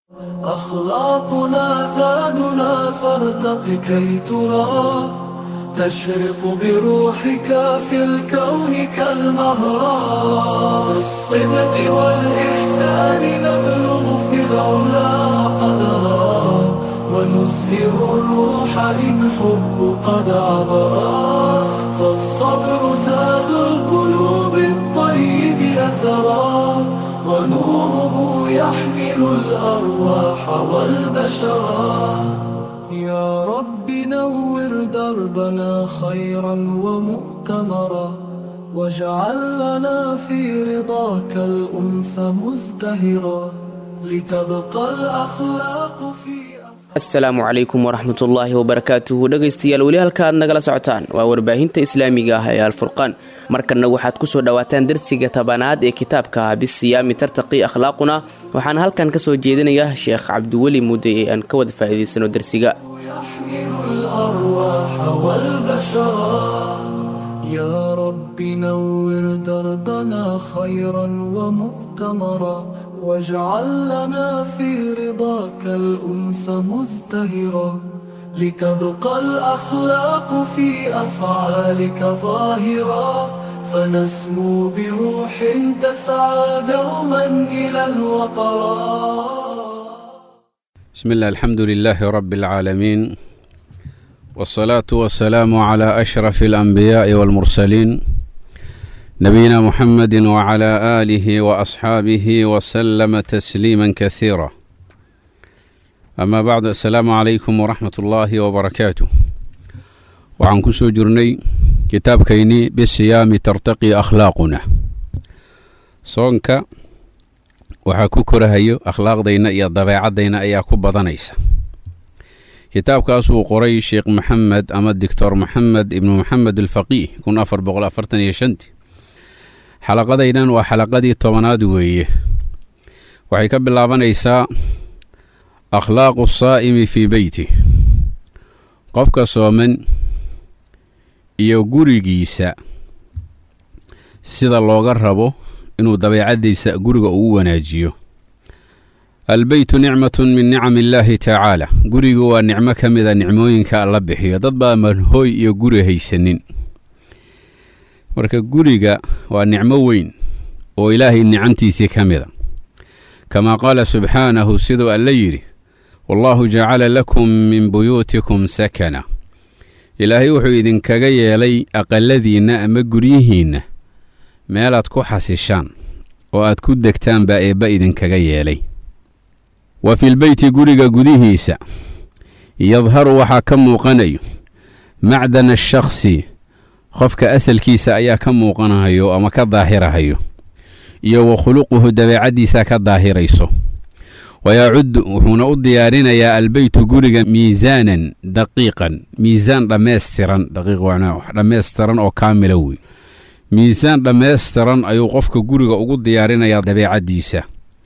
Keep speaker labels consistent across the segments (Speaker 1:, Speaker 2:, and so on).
Speaker 1: أخلاقنا زادنا فارتق كي ترى تشرق بروحك في الكون كالمهرة بالصدق والإحسان نبلغ في العلا قدرا ونزهر الروح إن حب قد عبرا فالصبر زاد القلوب الطيب أثرا ونوره يحمل الأرواح والبشرا يا رب نور دربنا خيرا ومؤتمرا واجعل لنا في رضاك الأنس مزدهرا لتبقى الأخلاق في
Speaker 2: asalaamu calaykum waraxmatullaahi wabarakaatuhu dhegaystayaal weli halka aad nagala socotaan waa warbaahinta islaamiga ah ee alfurqaan markanna waxaad kusoo dhowaataan darsiga tabanaad ee kitaabka bisiyaami tartaqi akhlaaquna waxaana halkan ka soo jeedinaya sheekh cabdiweli mudde ee aan ka wada faa'iidaysano darsiga
Speaker 1: يحمل الأرواح والبشرا يا رب نور دربنا خيرا ومؤتمرا واجعل لنا في رضاك الأنس مزدهرا لتبقى الأخلاق في أفعالك ظاهرا فنسمو بروح تسعى دوما إلى الوطرا
Speaker 3: بسم الله الحمد لله رب العالمين والصلاة والسلام على أشرف الأنبياء والمرسلين نبينا محمد وعلى آله وأصحابه وسلم تسليما كثيرا أما بعد السلام عليكم ورحمة الله وبركاته وعن كسو جرني كتاب كيني بالصيام ترتقي أخلاقنا صونك waxaa ku korahayo akhlaaqdayna iyo dabeecadayna ayaa ku badanaysa kitaabkaasuu qoray sheekh maxamed ama doctor maxamed ibnu maxamed alfaqiih kun afar boqol afartan iyo shantii xalaqadaynan waa xalaqadii tobanaad weeye waxay ka bilaabanaysaa akhlaaqu saa'imi fii beyti qofka sooman iyo gurigiisa sida looga rabo inuu dabeecaddiisa guriga ugu wanaajiyo albeytu nicmatun min nicami illaahi tacaala gurigu waa nicmo ka mida nicmooyinka alla bixiyo dad baa manhooy iyo guri haysanin marka guriga waa nicmo weyn oo ilaahay nicantiisii ka mida kamaa qaala subxaanahu siduu alla yidhi wallaahu jacala lakum min buyuutikum sakana ilaahay wuxuu idinkaga yeelay aqaladiinna ama guryihiinna meelaad ku xasishaan oo aad ku degtaan baa eebba idinkaga yeelay wa filbeyti guriga gudihiisa yadharu waxaa ka muuqanayo macdana ashakhsi qofka asalkiisa ayaa ka muuqanahayo ama ka daahirahayo iyo wa khuluquhu dabeecaddiisa ka daahirayso wayacuddu wuxuuna u diyaarinayaa albeytu guriga miisaanan daqiiqan miisaan dhammaystiran daqiiq dhammaystiran oo kaamila wey miisaan dhammaystiran ayuu qofka guriga ugu diyaarinayaa dabeecaddiisa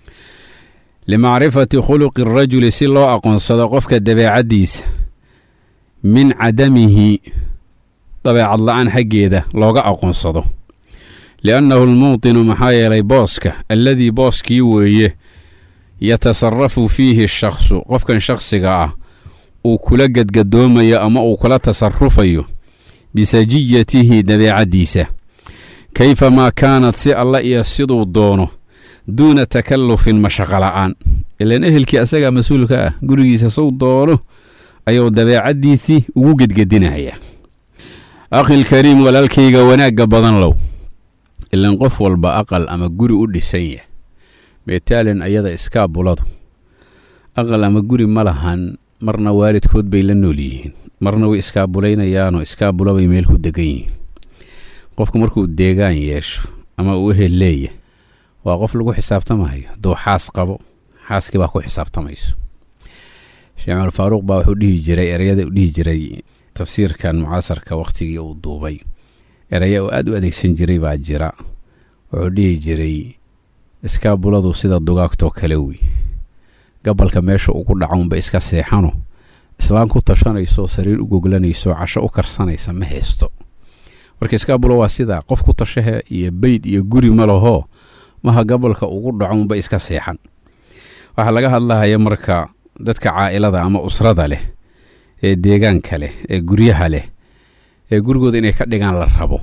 Speaker 3: limacrifati khuluqi arajuli si loo aqoonsado qofka dabeecaddiisa min cadamihi dabeecad la-aan xaggeeda looga aqoonsado liannahu almuutinu maxaa yeelay booska alladii booskii weeye yatasarafu fiihi shakhsu qofkan shakhsiga ah uu kula gadgadoomayo ama uu kula tasarufayo bisajiyatihi dabeecaddiisa kayfamaa kaanad si alla iyo siduu doono duuna takallufin mashaqo la'aan ilaan ehelkii asagaa mas-uulka ah gurigiisa suu doono ayuu dabeecaddiisii ugu gedgedinayaa akhilkariim walaalkayga wanaagga badan low ilaan qof walba aqal ama guri u dhisan yah beetaalin ayada iskaabuladu aqal ama guri ma lahan marna waalidkood bay la nool yihiin marna way iskaabuleynayaanoo iskaabula bay meel ku degan yihiin qofku markuu deegaan yeesho ama uu ehel leeya waa qof lagu xisaabtamayo hadduu xaas qabo xaaskii baa ku xisaabtamayso sheekh cumar faaruuq baa wuxuu dhihi jiray ereyada u dhihi jiray tafsiirkan mucaasarka wakhtigii uu duubay ereya uu aada u adeegsan jiray baa jira wuxuu dhihi jiray iskaabuladu sida dugaagtoo kale wey gabalka meesha ugu dhacaunba iska seexano islaan ku tashanayso sariir u goglanayso casho u karsanaysa ma haysto marka iskaabulo waa sidaa qof ku tashahe iyo beyd iyo guri ma lahoo maha gabalka ugu dhacounba iska seexan waxaa laga hadlahaya marka dadka caa'ilada ama usrada leh ee deegaanka leh ee guryaha leh ee gurigooda inay ka dhigaan la rabo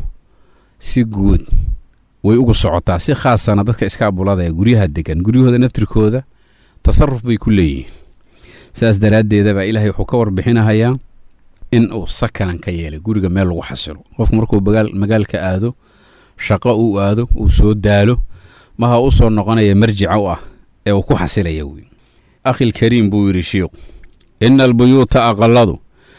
Speaker 3: si guud way ugu socotaa si khaasana dadka iskaabulada ee guryaha degan guryahooda naftirkooda tasaruf bay ku leeyihiin saas daraaddeedabaa ilaahay wuxuu ka warbixinahayaa in uu sakanan ka yeelay guriga meel lagu xasilo qofku markuu magaalka aado shaqo uu aado uu soo daalo maha u soo noqonaya marjica u ah ee uu ku xasilaya wey akhilkariim buu yidhi shiikhu ina albuyuuta aqaladu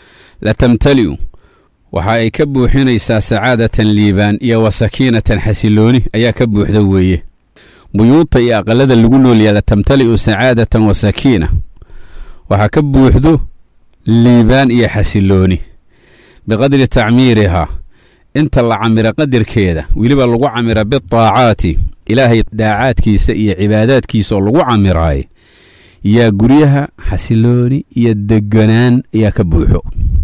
Speaker 3: la tamtali'u waxa ay ka buuxinaysaa sacaadatan liibaan iyo wa sakiinatan xasilooni ayaa ka buuxda weeye buyuuta iyo aqalada lagu noolyaa la tamtali'u sacaadatan wa sakiina waxaa ka buuxdo liibaan iyo xasilooni biqadri tacmiirihaa inta la camira qadarkeeda weliba lagu camira bitaacaati ilaahay daacaadkiisa iyo cibaadaadkiisa oo lagu camiraaye yaa guryaha xasilooni iyo deganaan ayaa ka buuxo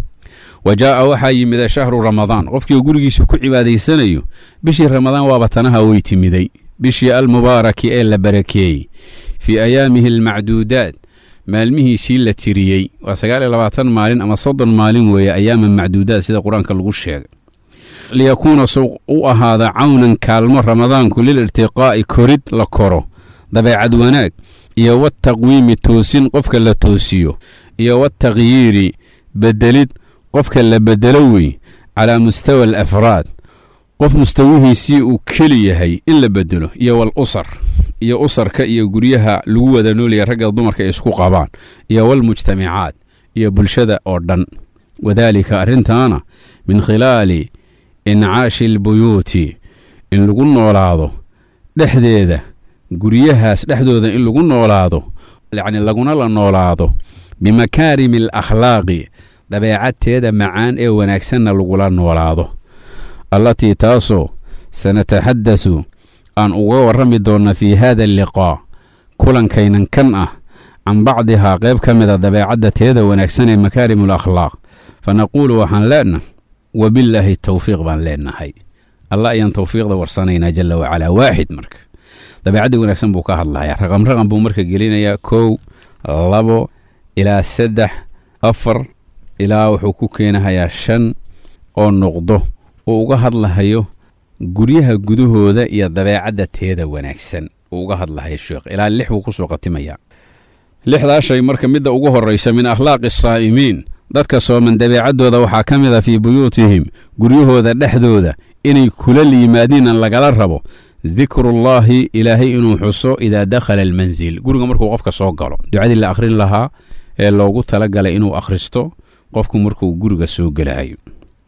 Speaker 3: wa jaa'a waxaa yimida shahru ramadaan qofkii gurigiisa ku cibaadaysanayo bishii ramadaan waaba tanaha way timiday bishii almubaaraki ee la barakeeyey fii ayaamihi almacduudaat maalmihiisii la tiriyey waa sagaal iyo labaatan maalin ama soddon maalin weeye ayaama macduudaad sida qur-aanka lagu sheegay liyakuuna suuq u ahaada cawnan kaalmo ramadaanku lil irtiqaa'i korid la koro dabeecad wanaag iyo wataqwiimi toosin qofka la toosiyo iyo watakyiiri bedelid qofka la bedelo wey calaa mustawa alafraad qof mustawihiisii uu keli yahay in la bedelo iyo wal usar iyo usarka iyo guryaha lagu wada noolaya ragga dumarka ay isku qabaan iyo walmujtamacaat iyo bulshada oo dhan wadaalika arrintaana min khilaali incaashi albuyuuti in lagu noolaado dhexdeeda guryahaas dhexdooda in lagu noolaado yacni laguna la noolaado bimakaarimi alakhlaaqi dabeecadteeda macaan ee wanaagsanna lagula noolaado allatii taasoo sanataxadasu aan uga warrami doonna fii haada alliqaa kulankaynan kan ah can bacdihaa qayb ka mida dabeecadda teeda wanaagsan ee makaarimu alakhlaaq fa naquulu waxaan leenahay wabillaahi tawfiiq baan leenahay allah ayaan tawfiiqda warsanaynaa jalla wacalaa waaxid marka dabeecadda wanaagsan buu ka hadlayaa raqam raqam buu marka gelinayaa kow labo ilaa saddex afar ilaa wuxuu ku keenahayaa shan oo noqdo uu uga hadlahayo guryaha gudahooda iyo dabeecadda teeda wanaagsan uu uga hadlahayo sheekh ilaa lix buu kusoo khatimayaa lixdaa shay marka midda ugu horraysa min akhlaaqi asaa'imiin dadka sooman dabeecaddooda waxaa ka mid a fii buyuutihim guryahooda dhexdooda inay kula yimaadiinan lagala rabo dikrullaahi ilaahay inuu xuso idaa dakhala almansil guriga markuu qofka soo galo ducadii la akhrin lahaa ee loogu talagalay inuu akhristo qofku markuu guriga soo gelahayo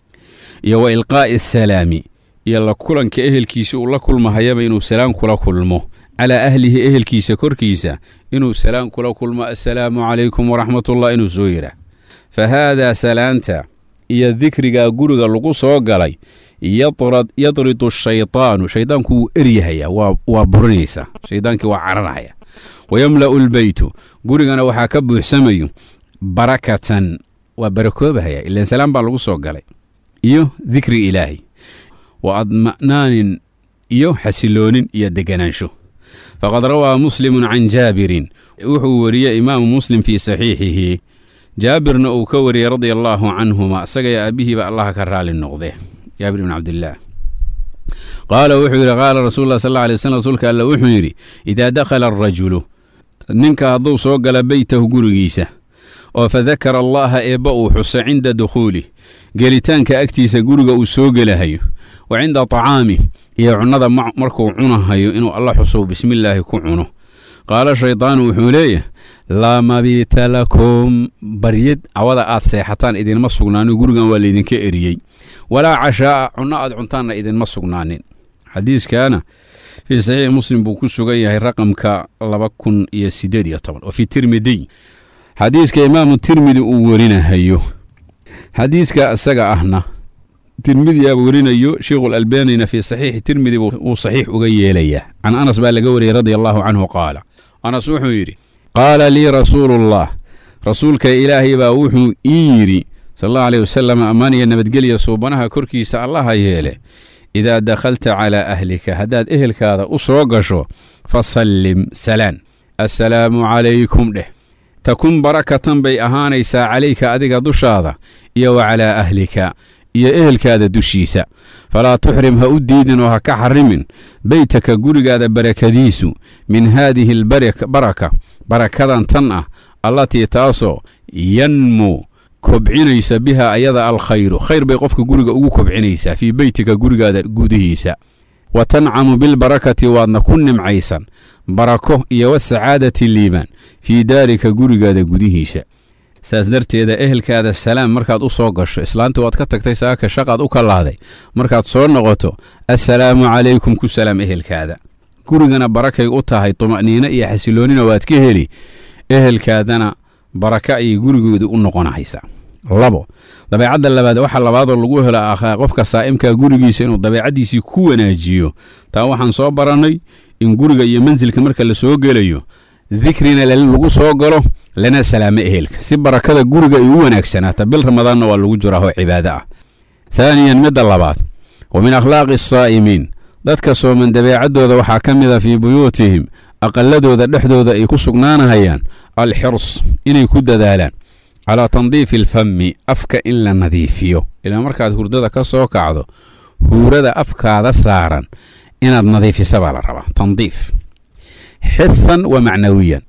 Speaker 3: iyo wa ilqaa'i asalaami iyo la kulanka ehelkiisa uu la kulmahayaba inuu salaan kula kulmo calaa ahlihi ehelkiisa korkiisa inuu salaan kula kulmo assalaamu calaykum waraxmatullah inuu soo yidhaah fa haadaa salaanta iyo dikrigaa guriga lagu soo galay yadridu shaydaanu shaydaanku wuu eryahayaa waa burinaysaa shaydaankii waa cararhaya wayamla'u lbeytu gurigana waxaa ka buuxsamayo barakatan waa barakoobahaya ilaan salaan baa lagu soo galay iyo dikri ilaahay wa adma'naanin iyo xasiloonin iyo deganaansho faqad rawaa muslimun can jaabirin wuxuu wariyey imaamu muslim fii saxiixihi jaabirna uu ka wariyey radia allaahu canhuma isagaya aabbihiiba allaha ka raali noqde jaabir ibn cabdillaah qaala wuxuu yidhi qaala rasuulu lah sal alla alay waslm rasuulka alla wuxuu yidhi idaa dakhala arajulu ninka hadduu soo gala beytahu gurigiisa oo fadakara allaaha eebba uu xuso cinda dukhuulih gelitaanka agtiisa guriga uu soo gelahayo wa cinda tacaamih iyo cunnada markuu cunahayo inuu alla xuso bismillaahi ku cuno qaala shaydaanu wuxuu leeyahay laa mabiita lakum baryad cawada aad seexataan idinma sugnaanin gurigan waa laydinka eriyey walaa cashaa'a cunno aad cuntaanna idinma sugnaanin xadiiskaana fii saxiixi muslim buu ku sugan yahay raqamka laba kun iyo siddeed iyo toban wa fii tirmidiy xadiiska imaamu tirmidi uu werinahayo xadiiska isaga ahna tirmidiyaa werinayo sheikhu albanina fii saxiixi tirmidi wuu saxiix uga yeelayaa can anas baa laga wariyey radia allaahu canhu qaala anas wuxuu yidhi qaala lii rasuuluullah rasuulka ilaahay baa wuxuu ii yidhi sal allahu aleyh wasalam ammaan iyo nabadgelya suubanaha korkiisa allaha yeele idaa dakhalta calaa ahlika haddaad ehelkaada u soo gasho fasallim salaan assalaamu calaykum dheh takun barakatan bay ahaanaysaa calayka adiga dushaada iyo wa calaa ahlika iyo ehelkaada dushiisa falaa tuxrim ha u diidin oo ha ka xarimin beytaka gurigaada barakadiisu min haadihi albaraka barakadan tan ah allatii taasoo yanmu kobcinaysa biha ayada alkhayru khayr bay qofka guriga ugu kobcinaysaa fii beytika gurigaada gudihiisa wa tancamu bilbarakati waadna ku nimcaysan barako iyo wasacaadati liibaan fii daarika gurigaada gudihiisa saas darteeda ehelkaada salaam markaad u soo gasho islaanta waad ka tagtay saaka shaqaad u kalaaday markaad soo noqoto assalaamu calaykum ku salaam ehelkaada gurigana barakay u tahay tuma'niino iyo xasiloonina waad ka heli ehelkaadana baraka ayay gurigooda u noqonaysaa labo dabeecadda labaad waxa labaadoo lagu helo akhaa qofka saa'imkaa gurigiisa inuu dabeecaddiisii ku wanaajiyo taa waxaan soo barannay in guriga iyo mansilka marka la soo gelayo dikrina lagu soo galo lana salaamo ehelka si barakada guriga ay u wanaagsanaata bil ramadaanna waa lagu jiraa oo cibaado ah haaniyan midda labaad wa min akhlaaqi asaa'imiin dadka sooman dabeecaddooda waxaa ka mid a fii buyuutihim aqaladooda dhexdooda ay ku sugnaanahayaan alxirs inay ku dadaalaan calaa tandiifi alfami afka in la nadiifiyo ilaa markaad hurdada ka soo kacdo huurada afkaada saaran inaad nadiifisa baa la rabaa tandiif xisan wa macnawiyan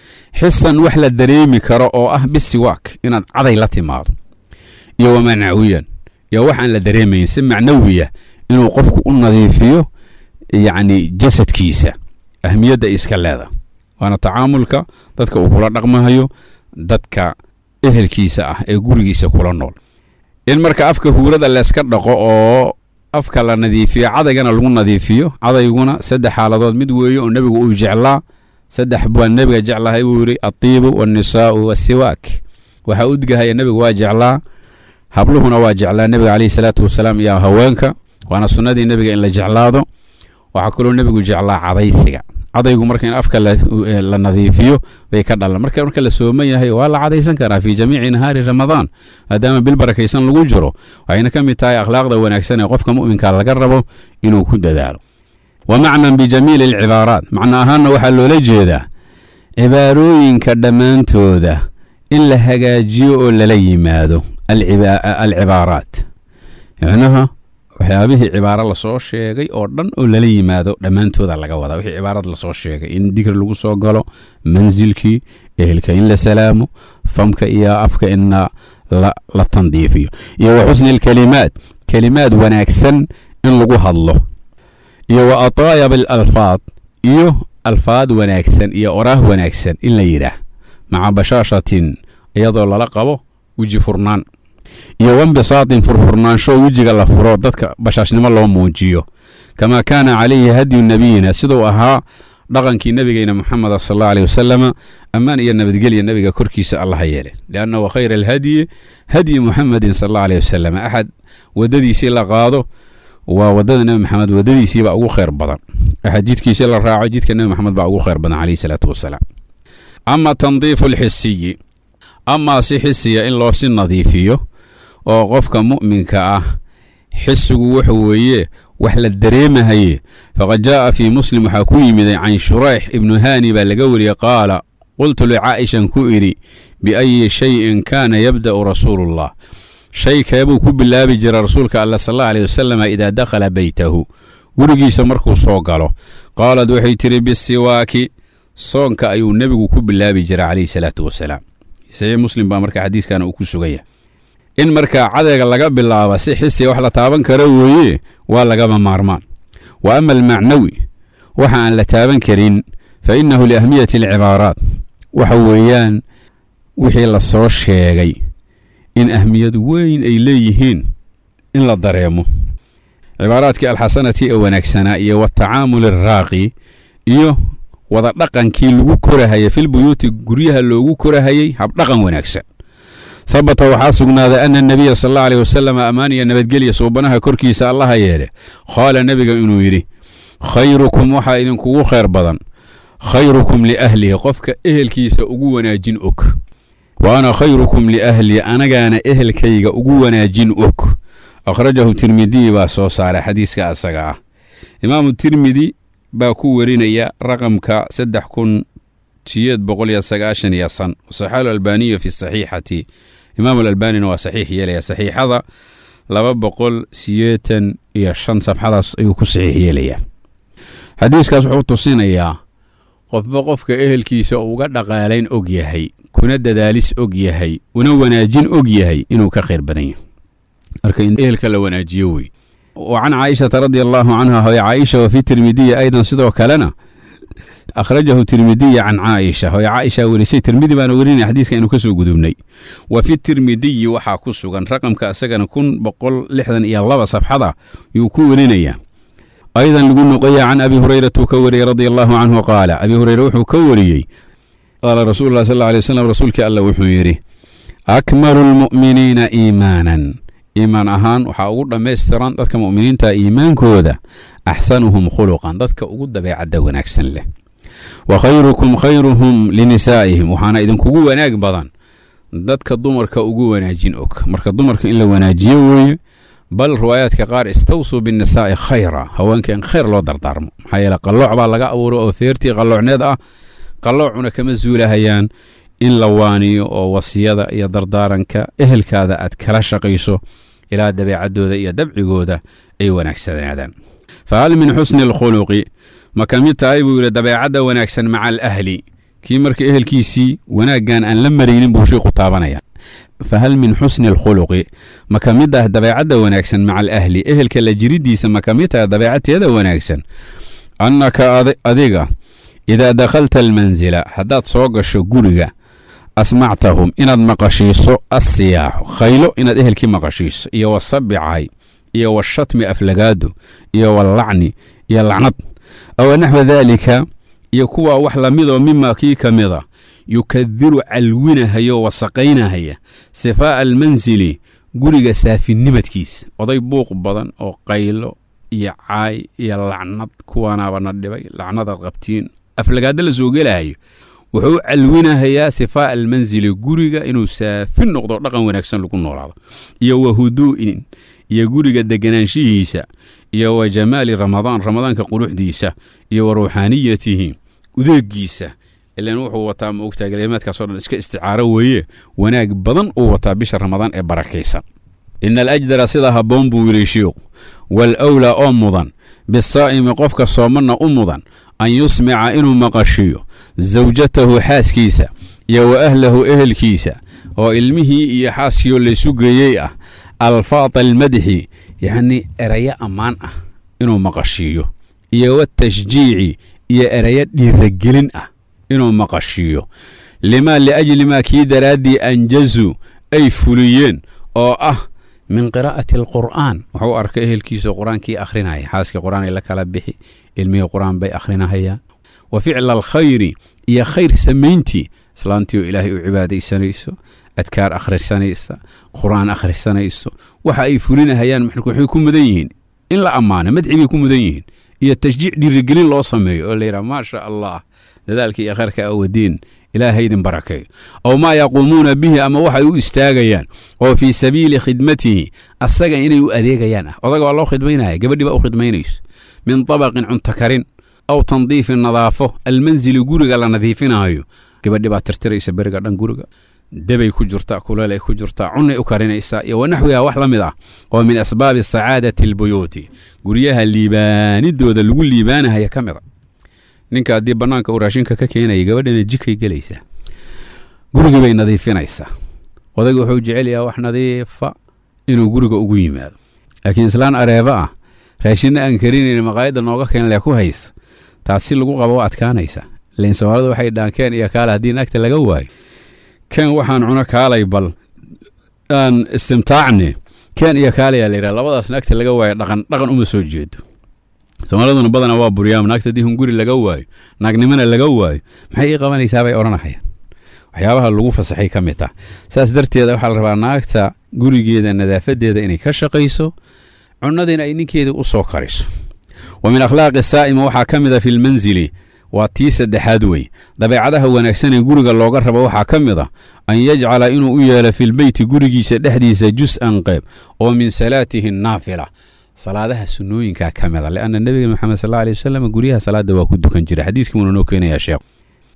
Speaker 3: xisan wax la dareemi karo oo ah bisiwaak inaad caday la timaado iyo wa macnawiyan iyo waxaan la dareemayn si macnawiya inuu qofku u nadiifiyo yacni jasadkiisa ahmiyadda iska leeda waana tacaamulka dadka uu kula dhaqmahayo dadka ehelkiisa ah ee gurigiisa kula nool in marka afka huurada layska dhaqo oo afka la nadiifiyo cadaygana lagu nadiifiyo cadayguna saddex xaaladood mid weeye oo nebigu uu jeclaa saddex baa nebiga jeclahay buu yidhi altiibu waannisaa'u waasiwaak waxaa udgahaya nebigu waa jeclaa habluhuna waa jeclaa nebiga caleyhi salaatu wasalaam iyo haweenka waana sunnadii nebiga in la jeclaado waxaa kaloo nebigu jeclaa cadaysiga cadaygu marka in afka la nadiifiyo bay ka dhalan marka marka la sooman yahay waa la cadaysan karaa fii jamiici nahaari ramadaan maadaama bil barakaysan lagu jiro waxayna ka mid tahay akhlaaqda wanaagsan ee qofka mu'minka laga rabo inuu ku dadaalo wa macnan bijamiili alcibaaraat macna ahaanna waxaa loola jeedaa cibaarooyinka dhammaantooda in la hagaajiyo oo lala yimaado alcibaaraat micnaha waxyaabihii cibaaro lasoo sheegay oo dhan oo lala yimaado dhammaantooda laga wadaa wixii cibaarad lasoo sheegay in dikri lagu soo galo mansilkii ehelka in la salaamo famka iyo afka in la tandiifiyo iyo wa xusni alkelimaat kelimaad wanaagsan in lagu hadlo iyo wa ataayab alalfaad iyo alfaad wanaagsan iyo oraah wanaagsan in la yidhaah maca bashaashatin iyadoo lala qabo weji furnaan iyo wambisaatin furfurnaansho wejiga la furo dadka bashaashnimo loo muujiyo kamaa kaana calayhi hadyu nebiyina siduu ahaa dhaqankii nebigeyna moxameda sal alla aleyh wasalama ammaan iyo nabadgelya nebiga korkiisa allaha yeele lianna wa khayra alhadyi hadyi muxamedin sal alla aleyh wasalam axad waddadiisii la qaado waa waddada nebi maxamed waddadiisiibaa ugu khayr badan axad jidkiisii la raaco jidka nebi maxamed baa ugu khayr badan caleyhi salaatu wasalaam ama tandiifu alxisiyi amaa si xisiya in loo si nadiifiyo oo qofka mu'minka ah xisigu wuxuu weeye wax la dareemahaye faqad jaa'a fii muslim waxaa ku yimiday can shurayx ibnu haani baa laga wariyey qaala qultu licaa'ishan ku idhi biayi shayin kaana yabda'u rasuuluullah shay keebuu ku bilaabi jira rasuulka alla sal alla aleyh wasalam idaa dakhala beytahu gurigiisa markuu soo galo qaalad waxay tidhi bisiwaaki soonka ayuu nebigu ku bilaabi jira calayhi salaatu wasalaam saxiix muslim baa marka xadiiskana uu ku sugaya in markaa cadayga laga bilaaba si xisiga wax la taaban karo weeye waa lagaba maarmaan wa ama almacnawi waxa aan la taaban karin fa innahu liahmiyati alcibaaraat waxa weeyaan wixii la soo sheegay in ahmiyad weyn ay leeyihiin in la dareemo cibaaraadkii alxasanati ee wanaagsanaa iyo watacaamul araaqi iyo wada dhaqankii lagu korahayay filbuyuuti guryaha loogu korahayay habdhaqan wanaagsan habata waxaa sugnaaday ana nebiya sal alla aleyh wasalam ammaan iyo nabadgelya suubanaha korkiisa allaha yeele qaala nebiga inuu yidhi khayrukum waxaa idinkugu khayr badan khayrukum liahlihi qofka ehelkiisa ugu wanaajin og wa ana khayrukum liahlii anagaana ehelkayga ugu wanaajin og akhrajahu tirmidiy baa soo saaray xadiiska asaga ah imaamu tirmidi baa ku werinaya raqamka saddex kun siyeed boqol iyo sagaashan iyo san saxaalu albaaniyu fi saxiixati imaam alalbaanina waa saxiix yeelaya saxiixada laba boqol siyeetan iyo shan safxadaas ayuu ku saxiix yeelayaa xadiiskaas wuxuu tusinayaa qofba qofka ehelkiisa uga dhaqaalayn og yahay kuna dadaalis og yahay una wanaajin og yahay inuu ka khayr badan yahay marka in ehelka la wanaajiyo wey wa can caaishata radia allaahu canha hoy caaisha wa fi tirmidiya aydan sidoo kalena akhrajahu tirmidiya can caaisha hoy caaisha werisay tirmidi baana werinaya xadiiska inuu ka soo gudubnay wa fi tirmidiyi waxaa ku sugan raqamka isagana kun boqol lixdan iyo laba safxada yuu ku werinayaa aydan lagu noqoya can abi hurayratu ka wariyey radia allaahu canhu qaala abi hureyre wuxuu ka wariyey qaala rasuulu lah sal alay wasalam rasuulkii alla wuxuu yidhi akmalu lmu'miniina iimaanan iimaan ahaan waxaa ugu dhammaystiran dadka mu'miniinta iimaankooda axsanuhum khuluqan dadka ugu dabeecadda wanaagsan leh wa khayrukum khayruhum linisaa'ihim waxaana idinkugu wanaag badan dadka dumarka ugu wanaajin og marka dumarka in la wanaajiyo weeye bal riwaayaadka qaar istawsuu binnisaa'i khayra haweenka in khayr loo dardaarmo maxaa yeele qallooc baa laga abuuray oo feertii qalloocneed ah qalloocuna kama zuulahayaan in la waaniyo oo wasiyada iyo dardaaranka ehelkaada aad kala shaqayso ilaa dabeecaddooda iyo dabcigooda ay wanaagsanaadaan fa hal min xusni alkhuluqi ma ka mid tahay buu yidhi dabeecadda wanaagsan maca alahli kii marka ehelkiisii wanaaggan aan la maraynin buu shiiku taabanaya fa hal min xusni alkhuluqi ma ka mid ah dabeecadda wanaagsan maca alahli ehelka la jiriddiisa ma ka mid tahay dabeecadteeda wanaagsan annaka adiga idaa dakhalta almansila haddaad soo gasho guriga asmactahum inaad maqashiiso assiyaaxu khaylo inaad ehelkii maqashiiso iyo wasabicay iyo washatmi aflagaado iyo wallacni iyo lacnad aw naxwa daalika iyo kuwaa wax lamidoo mima kii ka mida yukadiru calwinahayo wasaqaynahaya sifaa'a almansili guriga saafinimadkiisa oday buuq badan oo qaylo iyo caay iyo lacnad kuwaanaaba na dhibay lacnadaad qabtiin aflagaado la soo gelahayo wuxuu calwinahayaa sifaa'a almansili guriga inuu saafin noqdo dhaqan wanaagsan lagu noolaado iyo wa huduu'in iyo guriga deganaanshihiisa iyo wa jamaali ramadaan ramadaanka quruxdiisa iyo wa ruuxaaniyatihi udeegiisa ilan wuxuu wataa ma ogtaa galimaadkaasoo dhan iska isticaaro weeye wanaag badan uu wataa bisha ramadaan ee barakaysan ina alajdara sida habboon buu yidhi shiikhu wal awlaa oo mudan bisaa'imi qofka soomanna u mudan an yusmica inuu maqashiyo sawjatahu xaaskiisa iyo wa ahlahu ehelkiisa oo ilmihii iyo xaaskiioo laysu geeyey ah alfaada almadxi yacnii erayo ammaan ah inuu maqashiiyo iyo watashjiici iyo erayo dhiiragelin ah inuu maqashiiyo limaa liajli maa kii daraaddii anjazuu ay fuliyeen oo ah min qiraa'ati alqur'aan wuxuu arkay ehelkiisao qur-aankii akhrinaya xaaskii qur-aanay la kala bixi ilmihii qur-aan bay akhrinahayaan wa ficla alkhayri iyo khayr samayntii islaantii oo ilaahay u cibaadaysanayso adkaar akhrisanaysa qur-aan akhrisanayso waxa ay fulinahayaan marka waxay ku mudan yihiin in la ammaano madxi bay ku mudan yihiin iyo tashjiic dhiirigelin loo sameeyo oo layidhaha maasha allah dadaalka iyo khayrka awadiin ilaahay idin barakeeyo aw maa yaquumuuna bihi ama waxay u istaagayaan oo fii sabiili khidmatihi asaga inay u adeegayaan ah odaga waa loo khidmaynaya gabadhii baa u khidmaynayso min tabaqin cunto karin aw tandiifin nadaafo almansili guriga la nadiifinaayo gabadhi baa tirtiraysa beriga dhan guriga debay ku jirtaa kuleelay ku jirtaa cunay u karinaysaa iyo wanaxwiha wax la mid ah oo min asbaabi sacaadati albuyuuti guryaha liibaanidooda lagu liibaanahaya ka mid a ninka haddii bannaanka uu raashinka ka keenaya gabadhana jikay gelaysaa gurigii bay nadiifinaysaa odayga wuxuu jecel yaha wax nadiifa inuu guriga ugu yimaado laakiin islaan areeba ah raashinna aan karinayn maqaayadda nooga keen lee ku haysa taasi lagu qaba waa adkaanaysa ilain soomaalida waxay dhahaan keen iyo kaale haddii naagta laga waayo keen waxaan cuno kaalay bal aan istimtaacne keen iyo kaalayaa layidhaha labadaas naagta laga waayo dhaqan dhaqan uma soo jeedo soomaaliduna badanaa waa buryaam naagta haddii hunguri laga waayo naagnimana laga waayo maxay ii qabanaysaa bay odhanahayaan waxyaabaha lagu fasaxay ka mid tah saas darteeda waxaa la rabaa naagta gurigeeda nadaafadeeda inay ka shaqayso cunadiina ay ninkeeda u soo kariso wa min akhlaaqi saa'ima waxaa ka mid a fi lmansili waa tii saddexaad wey dabeecadaha wanaagsan ee guriga looga rabo waxaa ka mid a an yajcala inuu u yeelo filbeyti gurigiisa dhexdiisa jus-an qeyb oo min salaatihi naafila salaadaha sunnooyinka ka mid a leanna nebiga maxamed sal alay wasalam guryaha salaada waa ku dukan jira xadiiskii wuuna noo keenayaa sheekh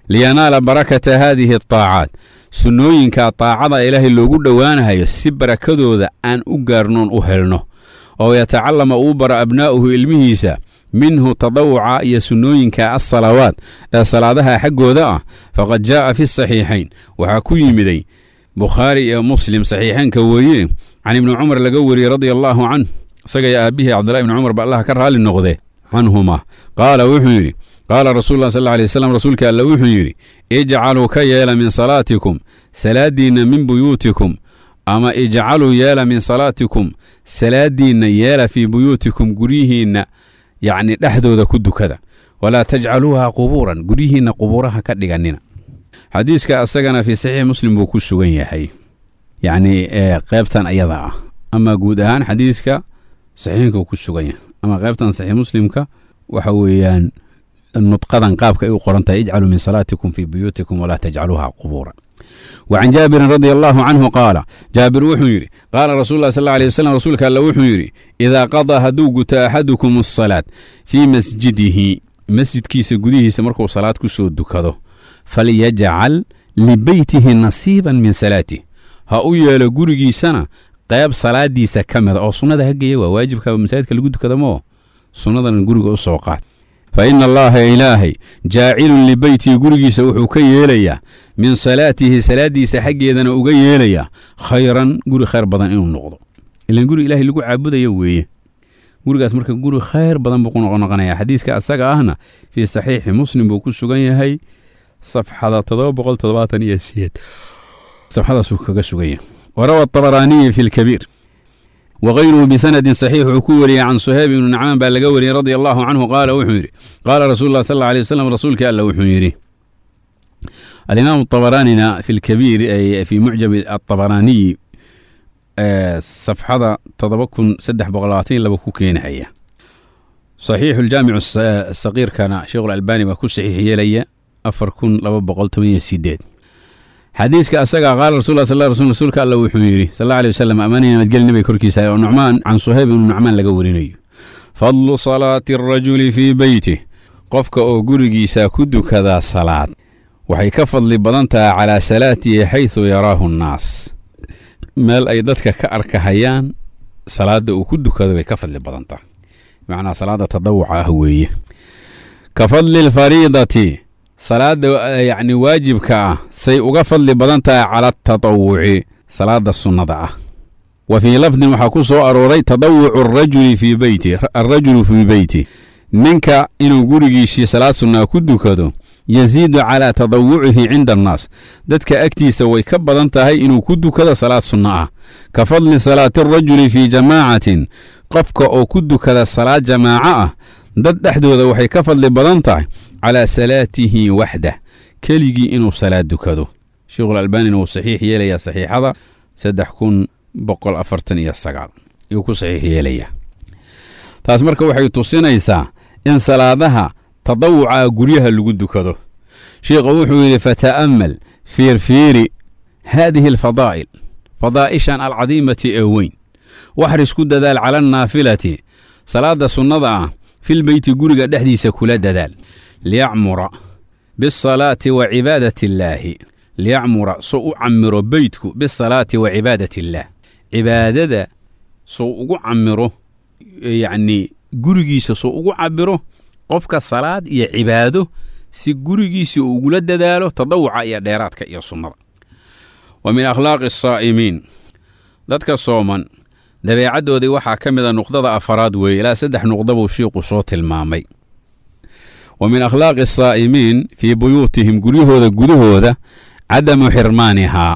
Speaker 3: liyanaala barakata haadihi ataacaat sunnooyinka taacada ilaahay loogu dhowaanahayo si barakadooda aan u gaarnoon u helno oo yatacallama uu bara abnaa'uhu ilmihiisa minhu tadawuca iyo sunnooyinka assalawaat ee salaadaha xaggooda ah faqad jaa'a fi saxiixayn waxaa ku yimiday bukhaari iyo muslim saxiixaynka weeye can ibni cumar laga wariyey radia allaahu canh isagaiyo aabbihii cabdullahi ibni cumar ba allah ka raalli noqde canhuma qaala wuxuu yidhi qaala rasuulullah sal alla alay waslam rasuulka alle wuxuu yidhi ijcaluu ka yeela min salaatikum salaadiinna min buyuutikum ama ijcaluu yeela min salaatikum salaadiinna yeela fii buyuutikum guryihiinna yacni dhexdooda ku dukada walaa tajcaluuha qubuuran guryihiinna qubuuraha ka dhigannina xadiiska asagana fii saxiix muslim buu ku sugan yahay yacni qeybtan ayada ah ama guud ahaan xadiiska saxiixinka ku sugan yahay ama qeybtan saxiix muslimka waxa weeyaan nudqadan qaabka ay u qoran tahay ijcaluu min salaatikum fii buyuutikum walaa tajcaluuha qubuuran وعن جابر رضي الله عنه قال جابر وحو يري قال رسول الله صلى الله عليه وسلم رسولك الله وحو يري إذا قضى هدو قت أحدكم الصلاة في مسجده مسجد كيس قديه سمركو صلاة كسو دكادو فليجعل لبيته نصيبا من صلاته هاو يالا قرقي سنة قيب صلاة دي سكمد أو سنة هكي واجب كاب مساجد كالقو دكادو مو سنة قرقو السوقات faina allaha ilaahay jaacilun libeytii gurigiisa wuxuu ka yeelayaa min salaatihi salaaddiisa xaggeedana uga yeelayaa khayran guri khayr badan inuu noqdo ilan guri ilaahay lagu caabudayo weeye gurigaas marka guri khayr badan buu ku noqonoqonaya xadiiska asaga ahna fii saxiixi muslim buu ku sugan yahay safxada todoba boqol toddobaatan iyo sideed safxadaasuu kaga sugan yahay warawa abaraaniyi fi lkabiir wغayruhu bisanadi صaxiix wuxuu ku wariyey can suhayb ibnu nacmaan baa laga wariyey radi allahu canhu qaala wuxuu yidhi qaala rasuulu lah sal lla alay wasalam rasuulkii alla wuxuu yidhi alimaam abaraanina fi lkabiir fi mucjab aabaraaniyi safxada todoba kun saddex boqol labaatan iyo laba ku keenahaya saxiixu ljaamic saqiirkana sheikhu lalbani baa ku saxiix yeelaya afar kun laba boqol toban iyo sideed xadiiska asaga qaala rasul sal rasuulka alla wuxuu yidhi sal alla alay wasalam amaanay nabadgeli nabiga korkiisa oo nucmaan can suhayb ibnu nucmaan laga warinayo fadlu salaati arajuli fii beytih qofka oo gurigiisa ku dukadaa salaad waxay ka fadli badan tahay calaa salaatihi xaysu yaraahu nnaas meel ay dadka ka arkahayaan salaadda uu ku dukado bay ka fadli badan tahay bimacnaa salaadda tadawuca ah weeye ka fadli lfariidati salaada yacni waajibka ah say uga fadli badan tahay cala atatawuci salaada sunnada ah wa fii lafdin waxaa ku soo arooray tadawucu arajuli fii beyti alrajulu fii beyti ninka inuu gurigiisii salaad sunnaa ku dukado yasiidu calaa tadawucihi cinda annaas dadka agtiisa way ka badan tahay inuu ku dukado salaad sunno ah ka fadli salaati arajuli fii jamaacatin qofka oo ku dukada salaad jamaaco ah dad dhexdooda waxay ka fadli badan tahay calaa salaatihi waxdah keligii inuu salaad dukado sheikhulalbaanina wuu saxiix yeelayaa saxiixada saddex kun boqol afartan iyo sagaal ayuu ku saxiix yeelayaa taas marka waxay tusinaysaa in salaadaha tadawuca guryaha lagu dukado sheikhu wuxuu yidhi fata'ammal fiirfiiri haadihi alfadaa'il fadaa'ishan alcadiimati ee weyn waxris ku dadaal cala annaafilati salaadda sunnada ah filbeyti guriga dhexdiisa kula dadaal liyacmura bisalaati wa cibaadati illaahi liyacmura soo u camiro beytku bisalaati wa cibaadati illaah cibaadada soo ugu camiro yacnii gurigiisa soo ugu cabiro qofka salaad iyo cibaado si gurigiisa uu ugula dadaalo tadawuca iyo dheeraadka iyo sunnada wa min akhlaaqi asaa'imiin dadka sooman dabeecaddoodii waxaa ka mida nuqdada afaraad weeye ilaa saddex nuqda buu shiiqu soo tilmaamay wa min akhlaaqi asaa'imiin fii buyuutihim guryahooda gudahooda cadamu xirmaanihaa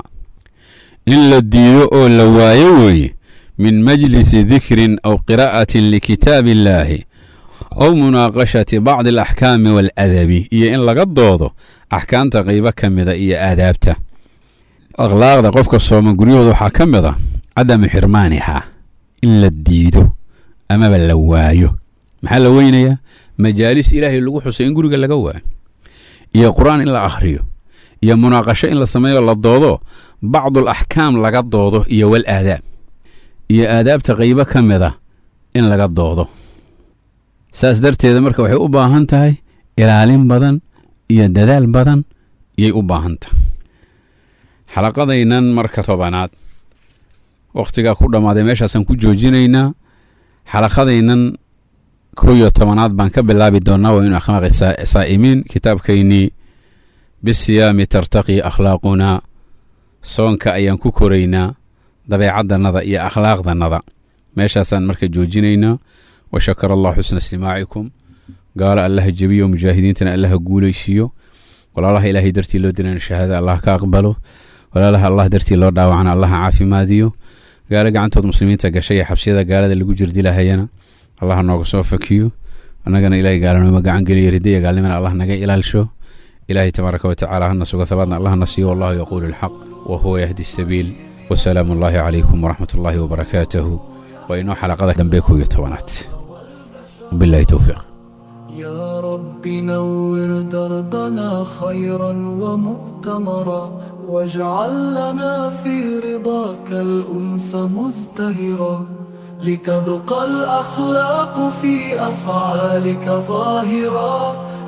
Speaker 3: in la diido oo la waayo weeye min majlisi dikrin aw qiraa'atin likitaabi illaahi aw munaaqashati bacdi alaxkaami waaladabi iyo in laga doodo axkaamta qaybo ka mida iyo aadaabta akhlaaqda qofka sooman guryahooda waxaa ka mid a cadamu xirmaanihaa in la diido amaba la waayo maxaa la weynayaa majaalis ilaahay lagu xusay in guriga laga waayo iyo qur-aan in la akhriyo iyo munaaqasho in la sameeyo la doodo bacdul axkaam laga doodo iyo wal aadaab iyo aadaabta qaybo ka mid a in laga doodo saas darteeda marka waxay u baahan tahay ilaalin badan iyo dadaal badan yay u baahanta xalaqadaynan marka tobanaad wakhtigaa ku dhammaaday meeshaasaan ku joojinaynaa xalaqadaynan kow iyo tobanaad baan ka bilaabi doonnaa waa inu akhlaaqi saa'imiin kitaabkaynii bisiyaami tartaqi akhlaaqunaa soonka ayaan ku koraynaa dabeecaddannada iyo akhlaaqdannada meeshaasaan marka joojinaynaa wa shakara allah xusna istimaacikum gaalo allaha jebiyo mujaahidiintana allaha guulaysiiyo walaalaha ilaahay dartii loo dilana shahaada allah ka aqbalo walaalaha allah dartii loo dhaawacana allaha caafimaadiyo gaalo gacantood muslimiinta gashay ee xabsiyada gaalada lagu jirdilahayana allah nooga soo fakiyo annagana ilahay gaalanooma gacan geliyo ridaya gaalnimana allah naga ilaalsho ilaahay tabaaraka watacaala hana suga habaadna allah na siiyo wallahu yaquulu alxaq wa huwa yahdi sabiil wasalaamu allahi calaykum waraxmat ullaahi wabarakaatuhu waa inoo xalaqada dambe kow iyo tobanaad bilahi towfiiq
Speaker 1: يا رب نور دربنا خيرا ومؤتمرا واجعل لنا في رضاك الأنس مزدهرا لتبقى الأخلاق في أفعالك ظاهرا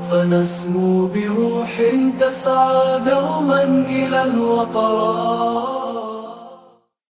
Speaker 1: فنسمو بروح تسعى دوما إلى الوطرات